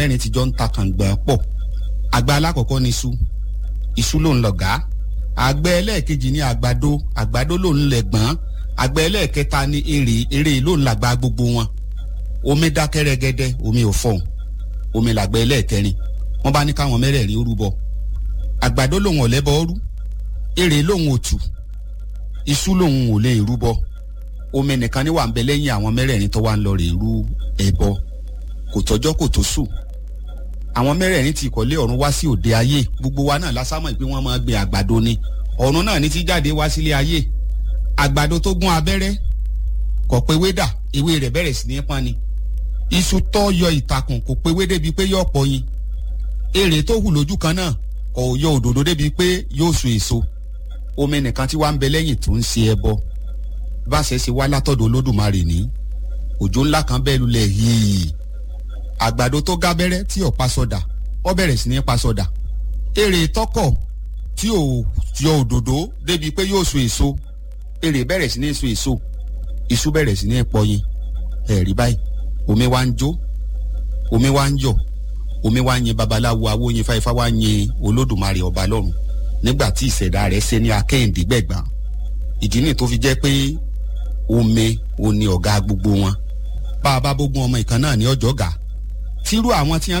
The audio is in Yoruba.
mẹ́rin ti jọ ń ta kàngbọ̀n pọ̀ àgbà alákọ̀ọ́kọ́ ni iṣu iṣu ló ń lọ̀gá àgbẹ̀ ẹlẹ́ẹ̀kejì ni àgbàdo àgbàdo ló ń lẹ̀gbọ́n àgbẹ̀ ẹlẹ́ẹ̀kẹta ni èrè èrè ló ń làgbà gbogbo wọn omi dákẹ́ rẹ́gẹ́dẹ́ omi ò fọ̀hún omi làgbẹ̀ ẹlẹ́ẹ̀kẹrin wọ́n bá ní káwọn mẹ́rẹ̀ẹ̀rin ó rúbọ àgbàdo lòun ò lẹ́bọ ọrú èrè lòun ò tù iṣu lòun ò lè rúbọ omi nìkan ni wà ń bẹ lẹ́yìn àwọn mẹ́rẹ̀ẹ̀rin tó wà ń lọ rè rú ẹbọ kò tọ́jọ́ kò tó sùn àwọn mẹ́rẹ̀ẹ̀rin ti ìkọ́lé ọ̀run wá sí òde ayé gbogbo wa náà lásámọ̀ pé wọ́n máa gbin àgbàdo ni ọ̀run náà ní ti jáde wá sílé ayé àgbàdo tó gún abẹ́rẹ́ kò pé wédà ewé rẹ̀ bẹ̀rẹ̀ sí ní pọ́n ni iṣu tó yọ ìtàkùn kò pé wé débi pé yóò pọ̀ yin èrè tó hù lójú kan náà kò yọ òdòdó débi pé yóò so èso omi nìkan tí wàá ń bẹ lẹ́yìn tó ń ṣe ẹbọ bá ṣe ṣe wá látọ̀dọ̀ olódùmarè ní òjò ńlá kan bẹ́ẹ̀ lulẹ̀ yìí àgbàdo tó gábẹ́rẹ́ tí ò pa sọdà ó bẹ̀rẹ̀ sí ní pa sọdà èrè tọkọ̀ tí ò yọ òdòdó débi pé yóò so èso èrè bẹ̀rẹ̀ sí ní so èso iṣu bẹ̀rẹ̀ sí ní pọyin ẹ̀rí báyìí omi wá ń jó omi wá ń yọ̀ omi wá ń yin babaláwo awóyin fáifá wá ń yin olódùmarè ọba lọ́run nígbà tí ìṣẹ̀dá rẹ̀ ṣe ní akẹ́hìndé gbẹ̀gbọ́n ìdí nìyí tó fi jẹ́ pé omi ò ní ọ̀gá gbogbo wọn bá a bá bógun ọmọ ìkan náà ní ọjọ́ gà tírú àwọn tí wọ́n